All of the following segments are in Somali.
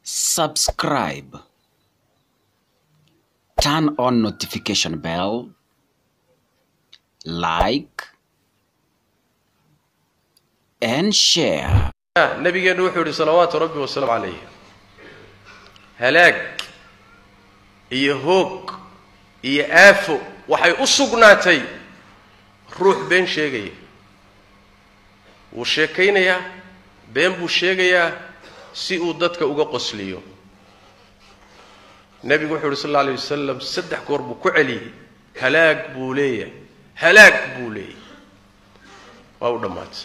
subscribe, turn on notification bell, like, and share. nabigeennu wuxuu yidhi salawaatu rabbi wasalaamu calayh halaag iyo hoog iyo aafo waxay u sugnaatay ruux been sheegaya wuu sheekaynayaa been buu sheegayaa si uu dadka uga qosliyo nebigu wuxuu yidhi sal alla alay wasalam saddex goor buu ku celiyey halaag buu leeyahay halaag buu leeyahay waa u dhammaatay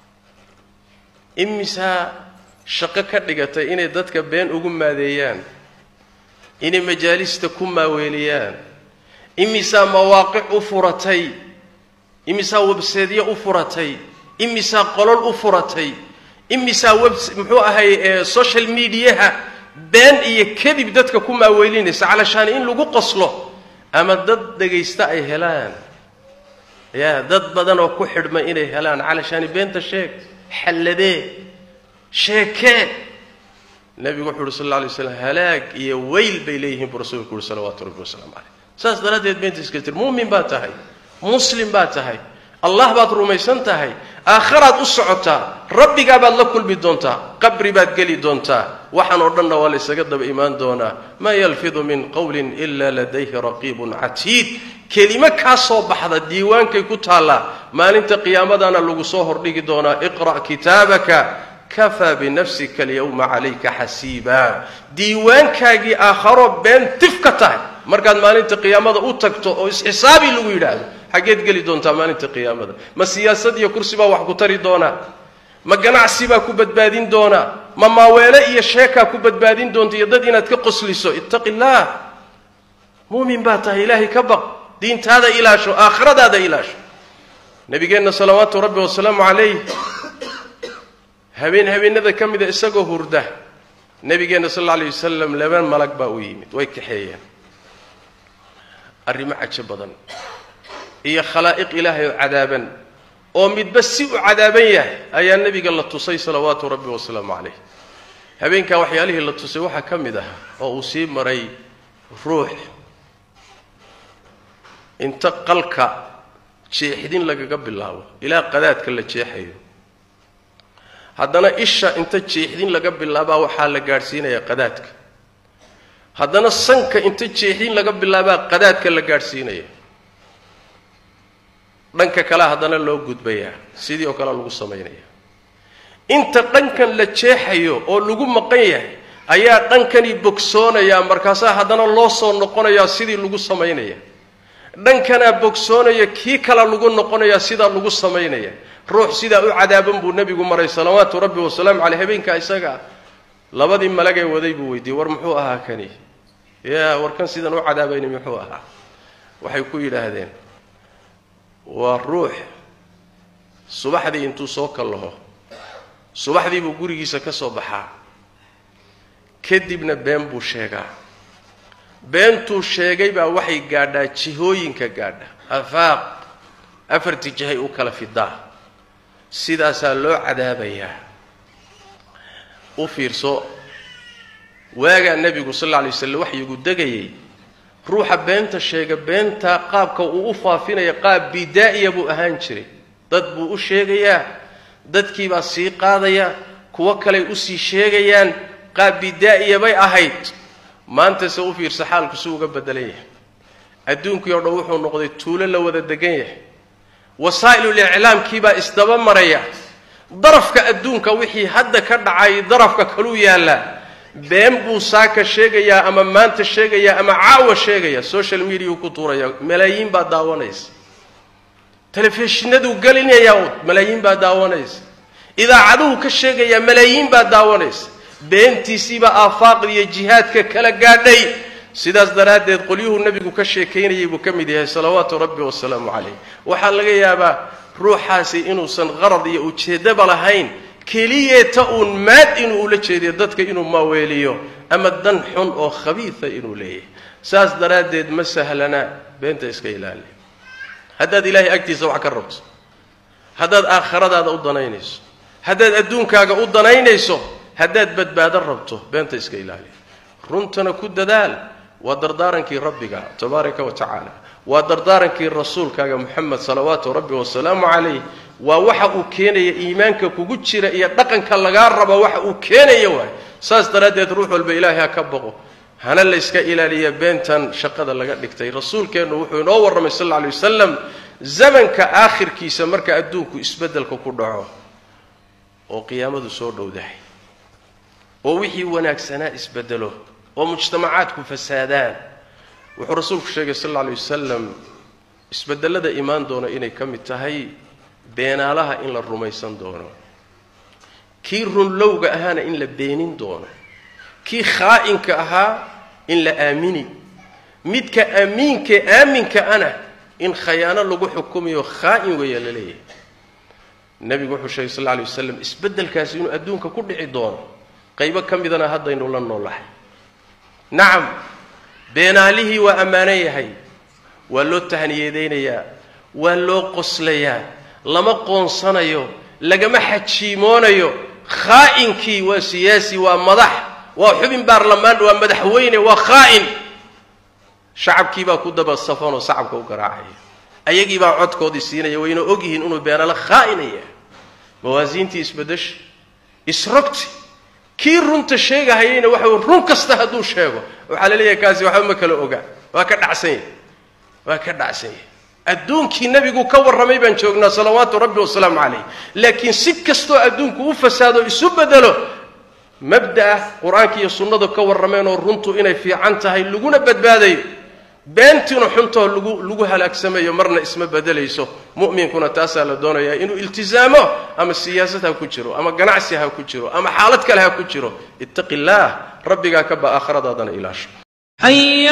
imisaa shaqo ka dhigatay inay dadka been ugu maadeeyaan inay majaalista ku maaweeliyaan imisaa mawaaqic u furatay imisaa webseedyo u furatay imisaa qolol u furatay imisaa web muxuu ahay social mediaha been iyo kadib dadka ku maaweelinaysa calashaan in lagu qoslo ama dad dhegaysta ay helaan ya dad badan oo ku xidhma inay helaan calashaani beenta sheeg xalladee sheekee nebigu wuxu uhi sal alla alay slam halaag iyo weyl bay leeyihiin buu rasuulku uhi salawaatu rabbi wasalaamu caleyh saas daraaddeed beenta iska tir muumin baad tahay muslim baad tahay allah baad rumaysan tahay aakharaad u socotaa rabbigaa baad la kulmi doontaa qabri baad geli doontaa waxaan oo dhanna waa la ysaga daba imaan doonaa maa yalfidu min qowlin ila ladayhi raqiibun catiid kelimo kaa soo baxda diiwaankay ku taallaa maalinta qiyaamadana lagu soo hordhigi doonaa iqra' kitaabaka kafaa binafsika alyawma calayka xasiiba diiwaankaagii aakharo been tif ka tahay markaad maalinta qiyaamada u tagto oo isxisaabi lagu yidhaahdo xaggeed geli doontaa maalinta qiyaamada ma siyaasad iyo kursi baa wax ku tari doonaa ma ganacsi baa ku badbaadin doonaa ma maaweele iyo sheekaa ku badbaadin doonta iyo dad inaad ka qosliso ittaqi illaah muumin baa tahay ilaahay ka baq diintaada ilaasho aakhiradaada ilaasho nabigeenna salawaatu rabbi wasalaamu calayh habeen habeenada ka mida isagoo hurda nabigeenna sal alla alay wasalam laba malag baa u yimid way kaxeeyeen arrimo cajo badan iyo khalaa'iq ilaahay oo cadaaban oo midba si u cadaaban yahay ayaa nebiga la tusay salawaatu rabbi wasalaamu calayh habeenkaa waxyaalihii la tusay waxaa ka mid ah oo uu sii maray ruux inta qalka jeexdin lagaga bilaabo ilaa qadaadka la jeexayo haddana isha inta jeexdin laga bilaabaa waxaa la gaadhsiinayaa qadaadka haddana sanka inta jeexdin laga bilaabaa qadaadka la gaadhsiinaya dhanka kale haddana loo gudbayaa sidii oo kale lagu samaynaya inta dhankan la jeexayo oo lagu maqan yahay ayaa dhankani bogsoonayaa markaasaa haddana loo soo noqonayaa sidii lagu samaynaya dhankanaa bogsoonaya kii kala lagu noqonayaa sidaa lagu samaynaya ruux sidaa u cadaaban buu nebigu maray salawaatu rabbi wasalaamu caleyh habeenkaa isagaa labadii malagee waday buu weydiiyey war muxuu ahaa kani ya warkan sidan u cadaabayni muxuu ahaa waxay ku yidhaahdeen waa ruux subaxdii intuu soo kallaho subaxdii buu gurigiisa ka soo baxaa kadibna been buu sheegaa beentuu sheegay baa waxay gaadhaa jihooyinka gaadha afaaq afartii jihay u kala fidaa sidaasaa loo cadaabayaa u fiirso waagaa nebigu sal alla alay waslam waxyigu degayay ruuxa beenta sheega beenta qaabka uu u faafinaya qaab bidaa'iya buu ahaan jiray dad buu u sheegayaa dadkiibaa sii qaadaya kuwo kaley usii sheegayaan qaab bidaa'iya bay ahayd maantase u fiirsa xaalku si uga bedelan yahay adduunkii o dhan wuxuu noqday tuulo la wada degan yahay wasaa'ilul iclaamkiibaa isdaba maraya darafka adduunka wixii hadda ka dhacay darafka kaluu yaallaa been buu saaka sheegayaa ama maanta sheegayaa ama caawa sheegaya social mediau ku tuuraya malaayiin baa daawanaysa telefishinaduu gelinayaa malaayiin baa daawanaysa idaacaduhu ka sheegayaa malaayiin baa daawanaysa beentiisiibaa aafaaqda iyo jihaadka kala gaadhay sidaas daraaddeed qolyuhuu nebigu ka sheekaynayay buu ka mid yahay salawaatu rabbi wasalaamu calayh waxaa laga yaabaa ruuxaasi inuusan qarad iyo ujeeddaba lahayn keliyeeta uun maad inuu ula jeediyo dadka inuu maaweeliyo ama dan xun oo khabiida inuu leeyahay saas daraaddeed ma sahlana beenta iska ilaali haddaad ilaahay agtiisa wax ka rabto haddaad aakhiradaada u danaynayso haddaad adduunkaaga u danaynayso haddaad badbaado rabto beenta iska ilaali runtana ku dadaal waa dardaarankii rabbiga tabaaraka wa tacaala waa dardaarankii rasuulkaaga moxamed salawaatu rabbi wasalaamu calayh waa waxa uu keenaya iimaanka kugu jira iyo dhaqanka lagaa rabo waxa uu keenaya waay saas daraaddeed ruux walba ilaahay ha ka baqo hana la yska ilaaliya beentan shaqada laga dhigtay rasuulkeennu wuxuu inoo warramay sal alla alay wasalam zamanka aakhirkiisa marka adduunku isbeddelka ku dhaco oo qiyaamadu soo dhowdahay oo wixii wanaagsanaa isbedelo oo mujtamacaadku fasaadaan wuxuu rasuulku sheegay sal alla alay wasalam isbedelada imaan doona inay ka mid tahay beenaalaha in la rumaysan doono kii runlowga ahaana in la beenin doono kii khaa'inka ahaa in la aamini midka amiinkae aaminka ana in khayaano lagu xukumayo khaa'in weeya la leeyahay nebigu wuxuu sheegay sal alla alay wasalam isbeddelkaasi inuu adduunka ku dhici doono qaybo ka midana haddaynu la noolahay nacam beenaalihii waa ammaanan yahay waa loo tahniyadaynayaa waa loo qoslayaa lama qoonsanayo lagama xajiimoonayo khaainkii waa siyaasi waa madax waa xubin baarlamaan waa madaxweyne waa khaa'in shacabkiibaa ku daba safanoo sacabka u garaacaya ayagiibaa codkoodii siinaya wayna ogyihiin inuu beenalo khaa'inaya mawaasiintii isbedesha isrogti kii runta sheegahayayna waxa wey run kasta hadduu sheego waxaa la leeyahay kaasi waxba ma kala oga waa ka dhacsan yahay waa ka dhacsan yahay adduunkii nebigu ka warramay baan joognaa salawaatu rabbi wasalaamu calayh laakiin si kastoo adduunku u fasaado isu bedelo mabda'a qur-aanka iyo sunnadu ka warrameen oo runtu inay fiican tahay laguna badbaadayo beentiina xuntoo lagu lagu halaagsamayo marna isma bedelayso mu'minkuna taasaa la doonayaa inuu iltizaamo ama siyaasad ha ku jiro ama ganacsi ha ku jiro ama xaalad kale ha ku jiro ittaqi illaah rabbigaa ka ba aakhiradaadana ilaasho